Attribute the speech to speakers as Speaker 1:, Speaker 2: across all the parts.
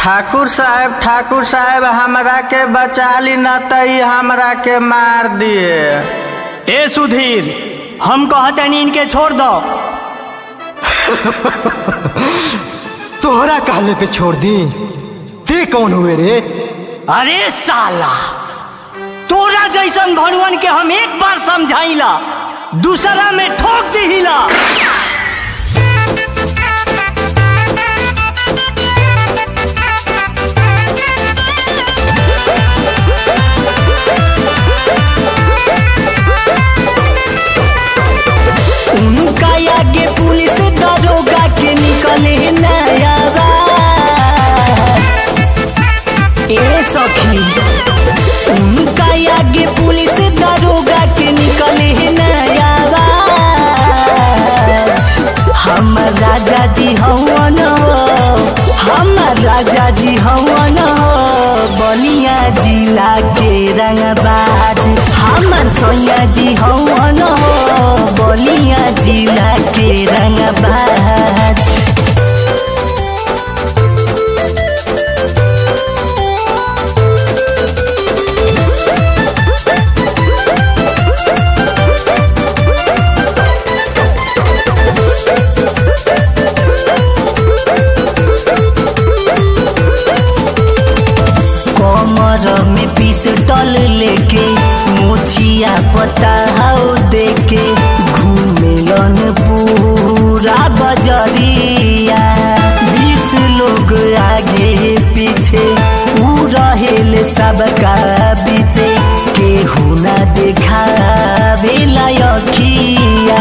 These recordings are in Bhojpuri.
Speaker 1: ठाकुर साहब ठाकुर साहब हमरा के बचा ली न तई हमरा के मार दिए
Speaker 2: ए सुधीर हम कहतनी इनके छोड़ दो
Speaker 3: तोहरा कहले पे छोड़ दी ते कौन हुए रे
Speaker 2: अरे साला तोरा जैसन भगवान के हम एक बार समझाइला दूसरा में ठोक दिहिला उनका आगे पुलिस दरोगा के निकले नया बात। ए सखी उनका आगे पुलिस दरोगा के निकले नया बात। हम राजा जी हवन हम राजा जी हवन बलिया जिला के रंगबाज हमर सोया जी हवन बलिया जिला के रंगबाज कमर में पिस्टल लेके मोछिया पता हाउ देके घूमेलन पूरा बजरिया बीस लोग आगे पीछे ऊ रहेल सबका बीचे केहू ना देखावे लायकिया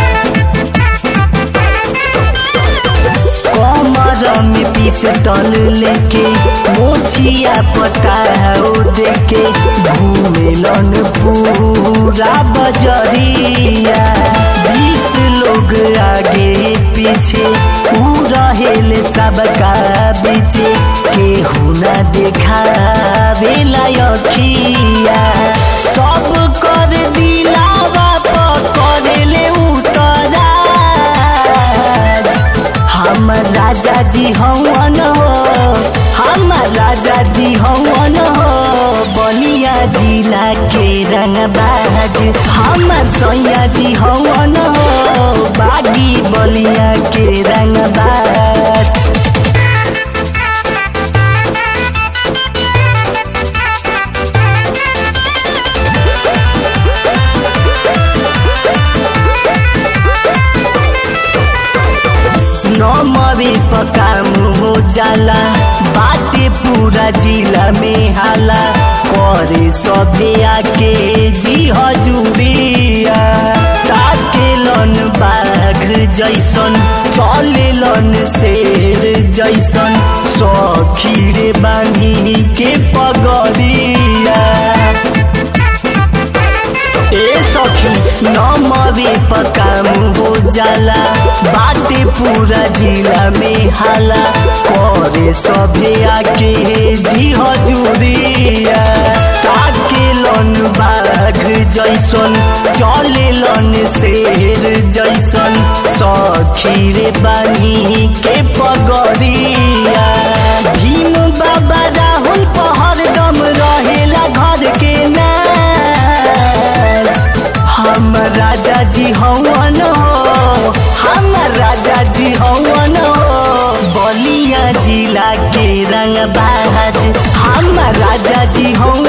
Speaker 2: कमर में पिस्टल लेके मोछिया पटाओ देके घूमेलन पूरा बजरिया बीस लोग आगे पीछे ऊ रहेल सबका बीचे केहू ना देखावे लायकिया सब कर दिलावा पकड़ले उतरा हम राजा जी हवन हो हम राजा जी हवन हो बलिया जिला के रंगबाज हम सैया जी हवन हो बागी बलिया के रंगबाज नमरी पकाम हो जाला बाटे पूरा जिला में हाला करे सभे आके जी हजूरिया ताकेलन बाघ जैसन चलेलन शेर जैसन सखीरे बानी के पगरिया ए सखी नमरे पकाम हो जाला बाटे पूरा जिला में हाला करे सभे आके जी हजूरिया ताके लन बाघ जैसन चले लन शेर जैसन सखी रे बानी के पगरिया भीम बाबा राहुल पहर दम रहेला घर के ना हम राजा जी हवन हो हम राजा जी हवन हो बलिया जिला के रंगबाज हम राजा जी हवन